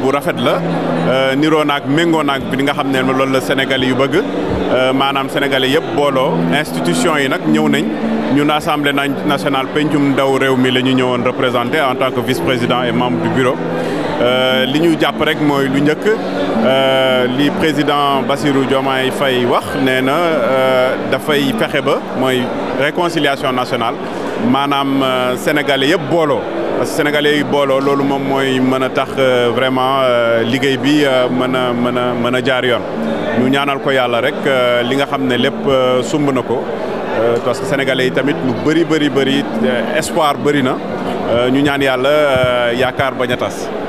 bu rafet la niroo naag méngoo naag bi nga xam ne loolu la Sénégalais yu bëgg maanaam Sénégalais yëpp booloo institution yi nag ñëw nañ ñun assemblée nationale pencum ndaw réew mi la ñu ñëwoon représenté en tant que vice-président et membre du bureau li ñu jàpp rek mooy lu njëkk li président Bassirou Diomaye Faye wax nee na dafay fexe ba mooy réconciliation nationale maanaam sénégalais yëpp booloo parce que sénégalais yi booloo loolu moom mooy mën a tax vraiment liggéey bi mën a mën a mën a jaar yoon ñu ñaanal ko yàlla rek li nga xam ne lépp sumb na ko parce que sénégalais yi tamit lu bëri bëri bëri espoir bëri na ñu ñaan yàlla yaakaar bañ a tas